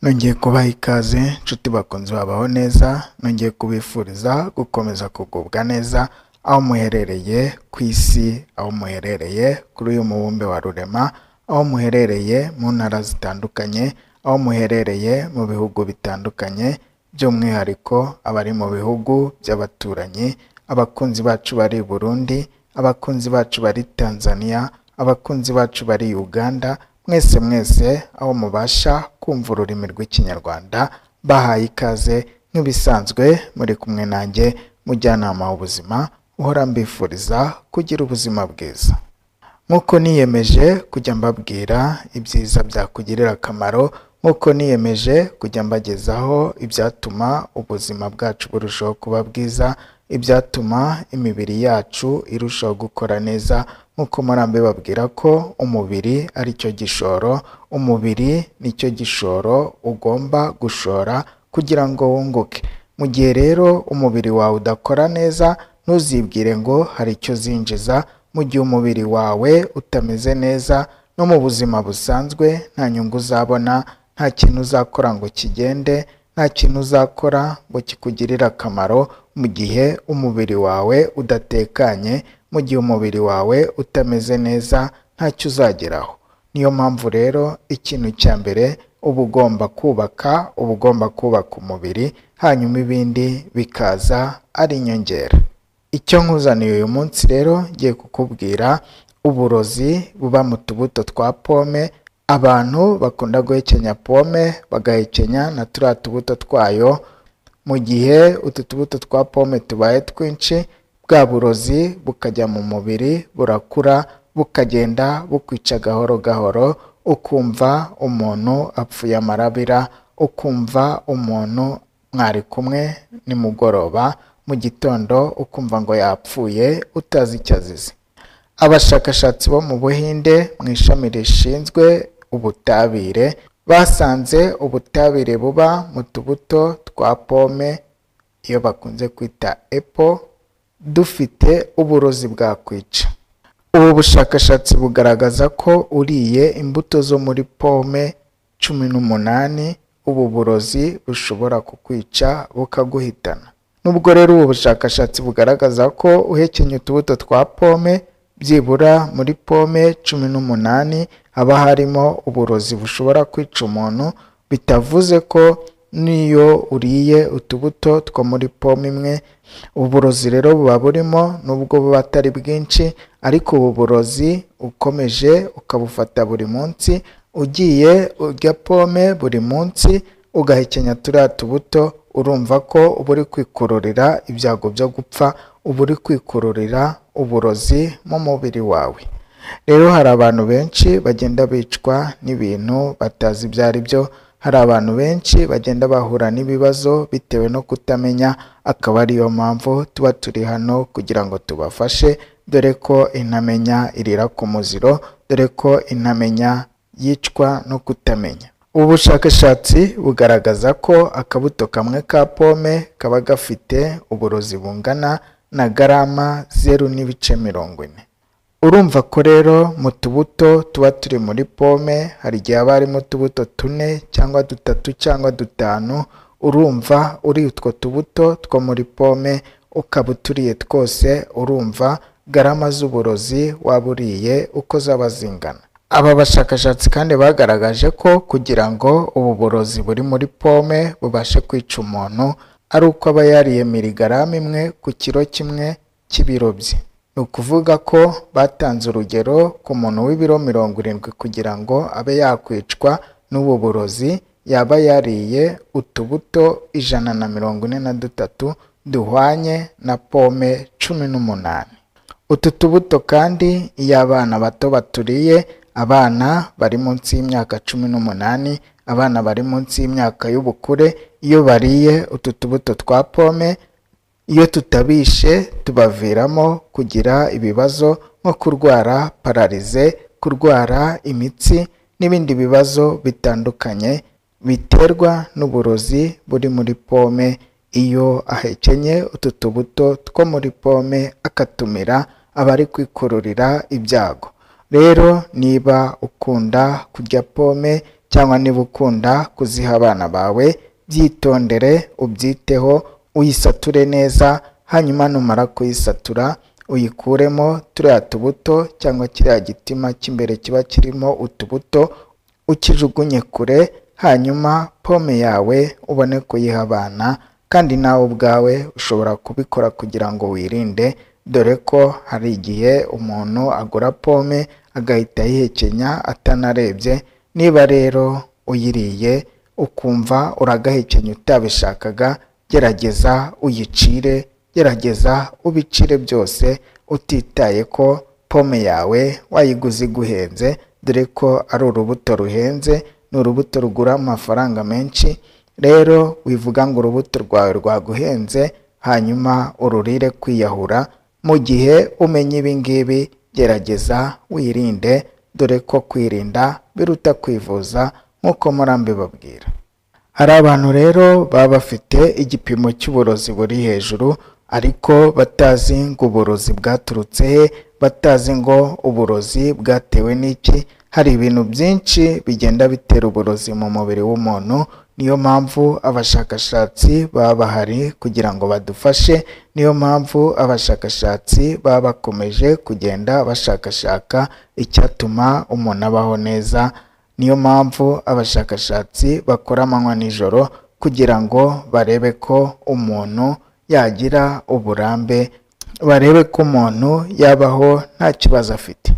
nongeye kubaha ikaze nshuti bakunzi babaho neza nongeye kubifuriza gukomeza kugubwa neza aho muherereye ku isi aho muherereye kuri uyu mubumbe wa rurema aho muherereye mu ntara zitandukanye aho muherereye mu bihugu bitandukanye by'umwihariko abari mu bihugu by'abaturanyi abakunzi bacu bari i burundi abakunzi bacu bari tanzania abakunzi bacu bari uganda mwese mwese aho mubasha kumva ururimi rw'ikinyarwanda bahaye ikaze nk'ibisanzwe muri kumwe nanjye mujyanama w'ubuzima uhora mbifuriza kugira ubuzima bwiza nk'uko niyemeje kujya mbabwira ibyiza byakugirira akamaro nk'uko niyemeje kujya mbagezaho ibyatuma ubuzima bwacu burushaho kuba bwiza ibyatuma imibiri yacu irushaho gukora neza nk'uko murambe babwira ko umubiri ari cyo gishoro umubiri ni cyo gishoro ugomba gushora kugira ngo wunguke mu gihe rero umubiri wawe udakora neza ntuzibwire ngo hari icyo uzinjiza mu gihe umubiri wawe utameze neza no mu buzima busanzwe nta nyungu uzabona nta kintu uzakora ngo kigende nta kintu uzakora ngo kikugirire akamaro mu gihe umubiri wawe udatekanye mu gihe umubiri wawe utameze neza ntacyo uzageraho niyo mpamvu rero ikintu cya mbere uba ugomba kubaka uba ugomba kubaka umubiri hanyuma ibindi bikaza ari inyongera icyo nkuzaniye uyu munsi rero ngiye kukubwira uburozi buba mu tubuto twa pome abantu bakunda guhekenya pome bagahekenya na turiya tubuto twayo mu gihe utu tubuto twa pome tubaye twinshi bwa burozi bukajya mu mubiri burakura bukagenda bukwica gahoro gahoro ukumva umuntu apfuye amarabira ukumva umuntu mwari kumwe nimugoroba mu gitondo ukumva ngo yapfuye utazi icyo azize abashakashatsi bo mu buhinde mu ishami rishinzwe ubutabire basanze ubutabire buba mu tubuto twa pome iyo bakunze kwita epo dufite uburozi bwakwica ubu bushakashatsi bugaragaza ko uriye imbuto zo muri pome cumi n'umunani ubu burozi bushobora kukwica bukaguhitana nubwo rero ubu bushakashatsi bugaragaza ko uhekenye utubuto twa pome byibura muri pome cumi n'umunani haba harimo uburozi bushobora kwica umuntu bitavuze ko n'iyo uriye utubuto two muri pome imwe uburozi rero buba burimo nubwo buba atari bwinshi ariko ubu burozi ukomeje ukabufata buri munsi ugiye urya pome buri munsi ugahekenya turiya tubuto urumva ko uba uri kwikururira ibyago byo gupfa uba uri kwikururira uburozi mu mubiri wawe rero hari abantu benshi bagenda bicwa n'ibintu batazi ibyo ari byo hari abantu benshi bagenda bahura n'ibibazo bitewe no kutamenya akaba ariyo mpamvu tuba turi hano kugira ngo tubafashe dore ko intamenya irira ku muziro dore ko intamenya yicwa no kutamenya ubu bushakashatsi bugaragaza ko akabuto kamwe ka pome kaba gafite uburozi bungana na garama zeru n'ibice mirongo ine urumva ko rero mu tubuto tuba turi muri pome hari igihe haba harimo utubuto tune cyangwa dutatu cyangwa dutanu urumva uri utwo tubuto two muri pome ukaba uturiye twose urumva garama z'uburozi waba uriye uko zaba zingana aba bashakashatsi kandi bagaragaje ko kugira ngo ubu burozi buri muri pome bubashe kwica umuntu ari uko aba yariye mirigarama imwe ku kiro kimwe cy'ibiro bye ni ukuvuga ko batanze urugero ku muntu w'ibiro mirongo irindwi kugira ngo abe yakwicwa n'ubu burozi yaba yariye utubuto ijana na mirongo ine na dutatu duhwanye na pome cumi n'umunani utu tubuto kandi iyo abana bato baturiye abana bari munsi y'imyaka cumi n'umunani abana bari munsi y'imyaka y'ubukure iyo bariye utu tubuto twa pome iyo tutabishe tubaviramo kugira ibibazo nko kurwara pararize kurwara imitsi n'ibindi bibazo bitandukanye biterwa n'uburozi buri muri pome iyo ahekenye utu tubuto two muri pome akatumira aba ari kwikururira ibyago rero niba ukunda kurya pome cyangwa niba ukunda kuziha abana bawe byitondere ubyiteho uyisature neza hanyuma numara kuyisatura uyikuremo turiya tubuto cyangwa kiriya gitima cy'imbere kiba kirimo utubuto ukijugunye kure hanyuma pome yawe ubone kuyiha abana kandi nawe ubwawe ushobora kubikora kugira ngo wirinde dore ko hari igihe umuntu agura pome agahita ayihekenya atanarebye niba rero uyiriye ukumva uragahekenya utabishakaga gerageza uyicire gerageza ubicire byose utitaye ko pome yawe wayiguze iguhenze dore ko ari urubuto ruhenze ni urubuto rugura amafaranga menshi rero wivuga ngo urubuto rwawe rwaguhenze hanyuma ururire kwiyahura mu gihe umenye ibi ngibi gerageza wirinde dore ko kwirinda biruta kwivuza nk'uko murambi babwira hari abantu rero baba bafite igipimo cy'uburozi buri hejuru ariko batazi ngo uburozi bwaturutse he batazi ngo uburozi bwatewe n'iki hari ibintu byinshi bigenda bitera uburozi mu mubiri w'umuntu niyo mpamvu abashakashatsi baba bahari kugira ngo badufashe niyo mpamvu abashakashatsi baba bakomeje kugenda bashakashaka icyatuma umuntu abaho neza niyo mpamvu abashakashatsi bakora amanywa n'ijoro kugira ngo barebe ko umuntu yagira uburambe barebe ko umuntu yabaho nta kibazo afite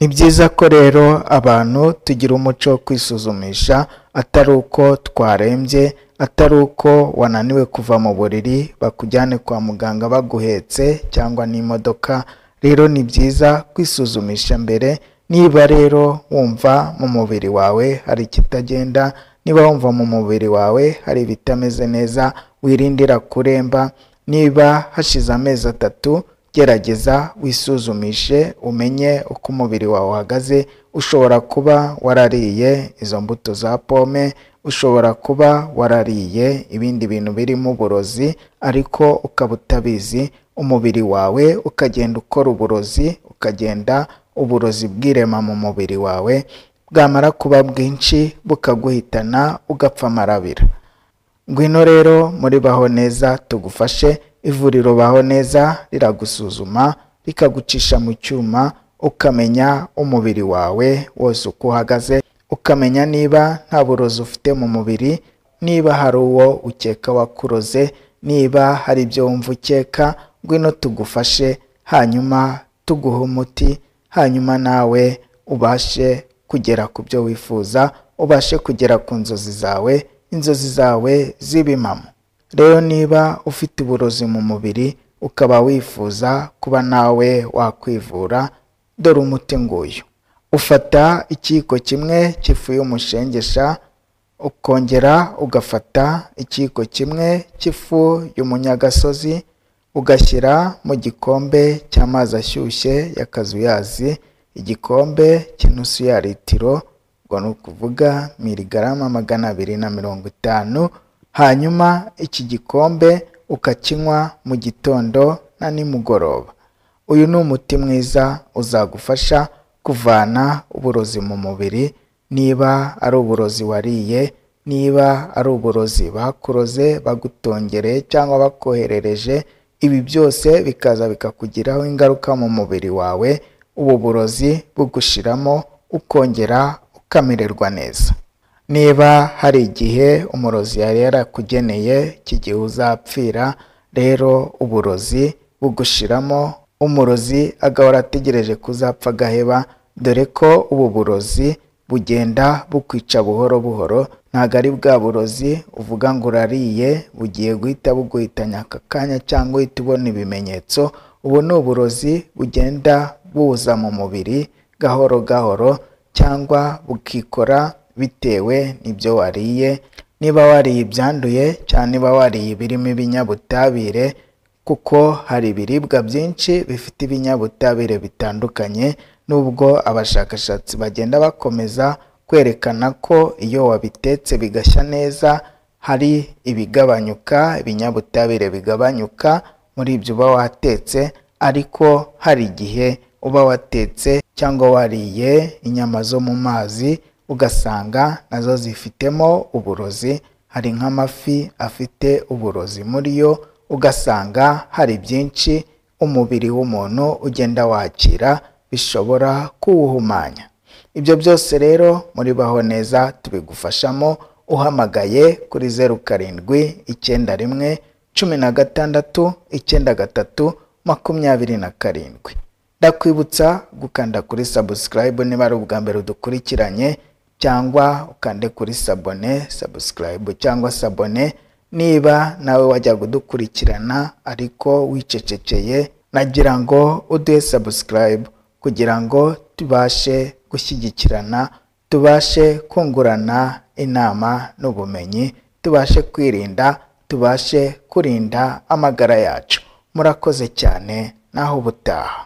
ni byiza ko rero abantu tugira umuco wo kwisuzumisha atari uko twarembye atari uko wananiwe kuva mu buriri bakujyane kwa muganga baguhetse cyangwa n'imodoka rero ni byiza kwisuzumisha mbere niba rero wumva mu mubiri wawe hari ikitagenda niba wumva mu mubiri wawe hari ibitameze neza wirindira kuremba niba hashize amezi atatu gerageza wisuzumishe umenye uko umubiri wawe uhagaze ushobora kuba warariye izo mbuto za pome ushobora kuba warariye ibindi bintu birimo uburozi ariko ukaba utabizi umubiri wawe ukagenda ukora uburozi ukagenda uburozi bwirema mu mubiri wawe bwamara kuba bwinshi bukaguhitana ugapfa amarabira ngwino rero muri baho neza tugufashe ivuriro baho neza riragusuzuma rikagucisha mu cyuma ukamenya umubiri wawe wose uko uhagaze ukamenya niba nta burozi ufite mu mubiri niba hari uwo ukeka wakuroze niba hari ibyo wumva ukeka ngwino tugufashe hanyuma tuguhe umuti hanyuma nawe ubashe kugera ku byo wifuza ubashe kugera ku nzozi zawe inzozi zawe z'ibimamo rero niba ufite uburozi mu mubiri ukaba wifuza kuba nawe wakwivura dore umuti nguyu ufata ikiyiko kimwe cy'ifu y'umushengesha ukongera ugafata ikiyiko kimwe cy'ifu y'umunyagasozi ugashyira mu gikombe cy'amazi ashyushye ya kazuyazi igikombe cy'inusu ya litiro ubwo ni ukuvuga miligarama magana abiri na mirongo itanu hanyuma iki gikombe ukakinywa mu gitondo na nimugoroba uyu ni umuti mwiza uzagufasha kuvana uburozi mu mubiri niba ari uburozi wariye niba ari uburozi bakuroze bagutongereye cyangwa bakoherereje ibi byose bikaza bikakugiraho ingaruka mu mubiri wawe ubu burozi bugushiramo ukongera ukamererwa neza niba hari igihe umurozi yari yarakugeneye cy'igihe uzapfira rero uburozi bugushiramo umurozi agahora ategereje kuzapfa agaheba dore ko ubu burozi bugenda bukwica buhoro buhoro ntabwo ari bwa burozi uvuga ngo urariye bugiye guhita buguhitanya aka kanya cyangwa uhita ubona ibimenyetso ubu ni uburozi bugenda buza mu mubiri gahoro gahoro cyangwa bukikora bitewe n'ibyo wariye niba wariye ibyanduye cyangwa niba wariye ibirimo ibinyabutabire kuko hari ibiribwa byinshi bifite ibinyabutabire bitandukanye nubwo abashakashatsi bagenda bakomeza kwerekana ko iyo wabitetse bigashya neza hari ibigabanyuka ibinyabutabire bigabanyuka muri ibyo uba watetse ariko hari igihe uba watetse cyangwa wariye inyama zo mu mazi ugasanga nazo zifitemo uburozi hari nk'amafi afite uburozi muri yo ugasanga hari byinshi umubiri w'umuntu ugenda wakira bishobora kuwuhumanya ibyo byose rero muri baho neza tubigufashamo uhamagaye kuri zeru karindwi icyenda rimwe cumi na gatandatu icyenda gatatu makumyabiri na karindwi ndakwibutsa gukanda kuri sabusikarayibu niba ari ubwa mbere udukurikiranye cyangwa ukande kuri sabone sabusikarayibu cyangwa sabone niba nawe wajya kudukurikirana ariko wicecekeye nagira ngo uduhe sabusikarayibu kugira ngo tubashe gushyigikirana tubashe kungurana inama n'ubumenyi tubashe kwirinda tubashe kurinda amagara yacu murakoze cyane naho ubutaha